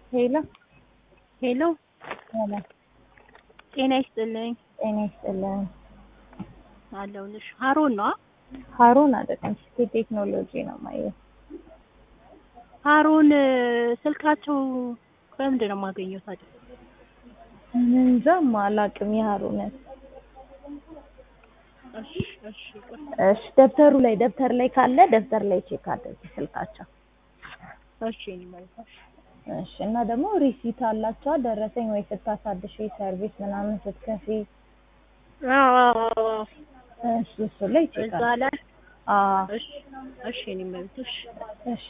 ሄሎ ሄሎ ሄሎ፣ ጤና ይስጥልኝ። ጤና ይስጥልን። አለሁልሽ። ሀሮን ነው? ሀሩን አይደለም፣ ሲቲ ቴክኖሎጂ ነው ማየ። ሀሮን ስልካቸው በምንድን ነው የማገኘው ታዲያ? እንጃም አላውቅም የሀሩንን። እሺ እሺ ቆይ። እሺ ደብተሩ ላይ ደብተር ላይ ካለ ደብተር ላይ ቼክ አድርጊ ስልካቸው። እሺ እኔ ማለት ነው። እሺ እና ደግሞ ሪሲት አላቸዋ ደረሰኝ ወይ ስታሳድሽ ሰርቪስ ምናምን ስትከፊ አዎ አዎ አዎ። እሱ እሱ ላይ ቼክ እዛ ላይ አዎ እሺ እሺ እኔ ማለት ነው። እሺ እሺ